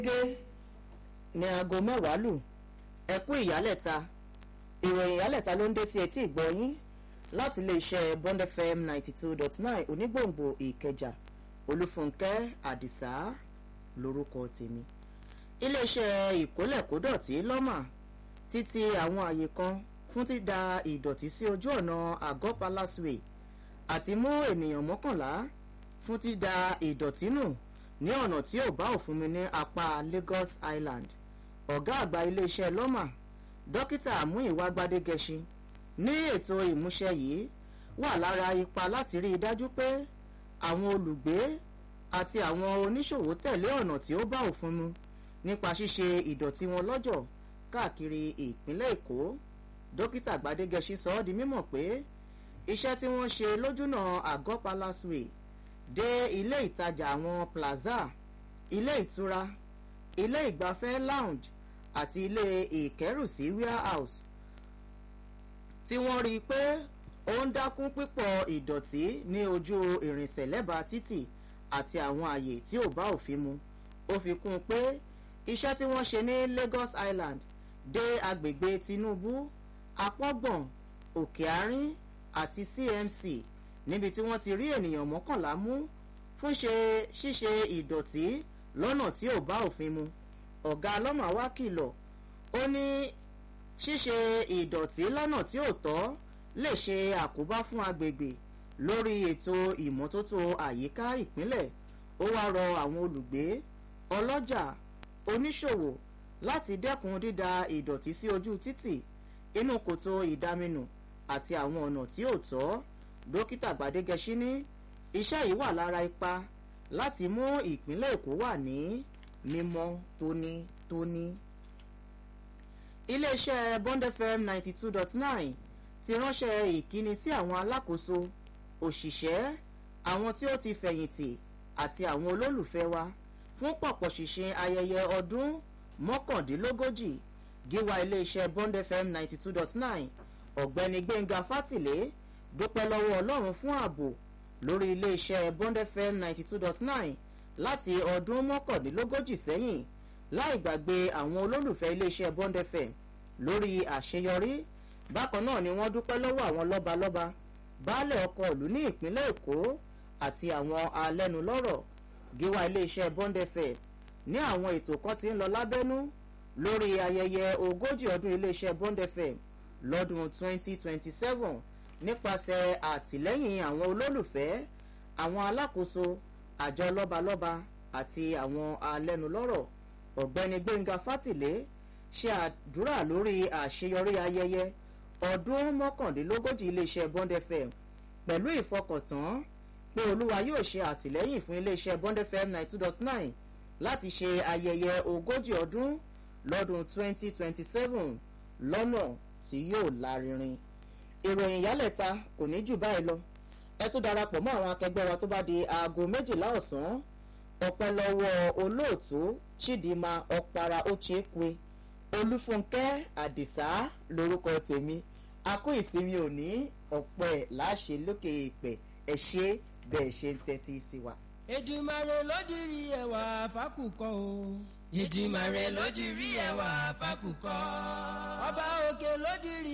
gẹ́gẹ́ ní aago mẹ́wàá lù ẹ kú ìyálẹ̀ta ìròyìn ìyálẹ̀ta ló ń dé sí etí ìgbọ́yín láti iléeṣẹ́ bond fm ninety two dot nine onígbòǹgbò ìkẹjà olúfúnkẹ́ àdìsá lórúkọ tèmi iléeṣẹ́ ìkólẹ̀kódọ̀tí lọ́mà títí àwọn àyè kan fún dída ìdọ̀tí sí ojú ọ̀nà àgọ́ palace way àti mú ènìyàn mọ́kànlá fún dída ìdọ̀tí nù ní ọ̀nà tí ò bá òfin mu ní apá lagos island ọ̀gá àgbà iléeṣẹ́ lọ́mà dókítà amúyíwá gbadégẹṣin ní ètò ìmúṣẹ yìí wà lára ipa láti rí i dájú pé àwọn olùgbé àti àwọn oníṣòwò tẹ̀lé ọ̀nà tí ó bá òfin mu nípa ṣíṣe ìdọ̀tí wọn lọ́jọ̀ káàkiri ìpínlẹ̀ èkó dókítà gbadégẹṣin sọ ọ́ di mímọ̀ pé iṣẹ́ tí wọ́n ṣe lójúnà àgọ́ palace way dé ilé ìtajà àwọn plaza ilé ìtura ilé ìgbafẹ́ lounge àti ilé ìkẹ́rùsí warehouse tí wọ́n rí i pé ó ń dákún pípọ̀ ìdọ̀tí ní ojú ìrìnsẹ̀ lẹ́bàá títì àti àwọn àyè tí ò bá òfin mu ó fi kún un pé iṣẹ́ tí wọ́n ṣe ní lagos island dé agbègbè tinubu apọ́gbọ̀n òkè àárín àti cmc níbi tí wọ́n ti rí ènìyàn mọ́kànlá mú fún ṣe ṣíṣe ìdọ̀tí lọ́nà tí ò bá òfin mu ọ̀gá ọlọ́mà wá kìlọ̀ ó ní ṣíṣe ìdọ̀tí lọ́nà tí ò tọ́ lè ṣe àkóbá fún agbègbè lórí ètò ìmọ́tótó àyíká ìpínlẹ̀ ó wá rọ àwọn olùgbé ọlọ́jà oníṣòwò láti dẹ́kun dída ìdọ̀tí sí ojú títì inú kòtò ìdaminù àti àwọn ọ̀nà tí ò tọ́ dókítà gbadégẹṣí ní iṣẹ́ yìí wà lára ipa láti mú ìpínlẹ̀ èkó wà ní mímọ́ tónítóní. iléeṣẹ́ bond fm ninety two dot nine ti ránṣẹ́ ìkíni sí àwọn alákòóso òṣìṣẹ́ àwọn tí ó ti fẹ̀yìntì àti àwọn olólùfẹ́ wa fún pọ̀pọ̀ ṣìnṣìn ayẹyẹ ọdún mọ́kàndínlógójì gíwá iléeṣẹ́ bond fm ninety two dot nine ọ̀gbẹ́ni gbẹ̀ngà fátìlé dúpẹ́ lọ́wọ́ ọlọ́run fún ààbò lórí iléeṣẹ́ bond fm ninety two dot nine láti ọdún mọ́kàndínlógójì sẹ́yìn láì gbàgbé àwọn olólùfẹ́ iléeṣẹ́ bond fm lórí àṣeyọrí bákan náà ni wọ́n dúpẹ́ lọ́wọ́ àwọn lọ́balọ́ba baálẹ̀ ọkọ̀ ìlú ní ìpínlẹ̀ èkó àti àwọn alẹ́nulọ́rọ̀ gíwá iléeṣẹ́ bond fm ní àwọn ètò kan ti ń lọ lábẹ́nú lórí ayẹyẹ ogójì ọdún iléeṣẹ́ bond fm lọ́dún 2027 nípasẹ̀ àtìlẹ́yìn àwọn olólùfẹ́ àwọn alákòóso àjọ lọ́balọ́ba àti àwọn alẹ́nulọ́rọ̀ ọ̀gbẹ́ni gbẹ̀ngà fátìlé ṣe àdúrà lórí àṣeyọrí ayẹyẹ ọdún mọ́kàndínlógójì iléeṣẹ́ bond fm pẹ̀lú ìfọkàntán pé olúwa yóò ṣe àtìlẹ́yìn fún iléeṣẹ́ bond fm ninety two dot nine láti ṣe ayẹyẹ ogójì ọdún lọ́dún 2027 lọ́nà tí yóò lárinrin ìròyìn ìyálẹ̀ta kò ní jù báyìí lọ ẹ tún darapọ̀ mọ́ àwọn akẹgbẹ́ wa tó bá di aago méjìlá ọ̀sán ọpẹ́ lọ́wọ́ olóòtú chidinma ọ̀para ochekwe olúfúnkẹ́ àdìsá lórúkọ tèmi a kó ìsinmi òní ọ̀pẹ́ láṣẹ lókè ìpẹ́ ẹ ṣe bẹ́ẹ̀ ṣe ń tẹ́tí sí wa. èdìmàrè lódìrí ẹwà fákùkọ o. ìdìmàrè lódìrí ẹwà fákùkọ. ọba òkè lódìrí.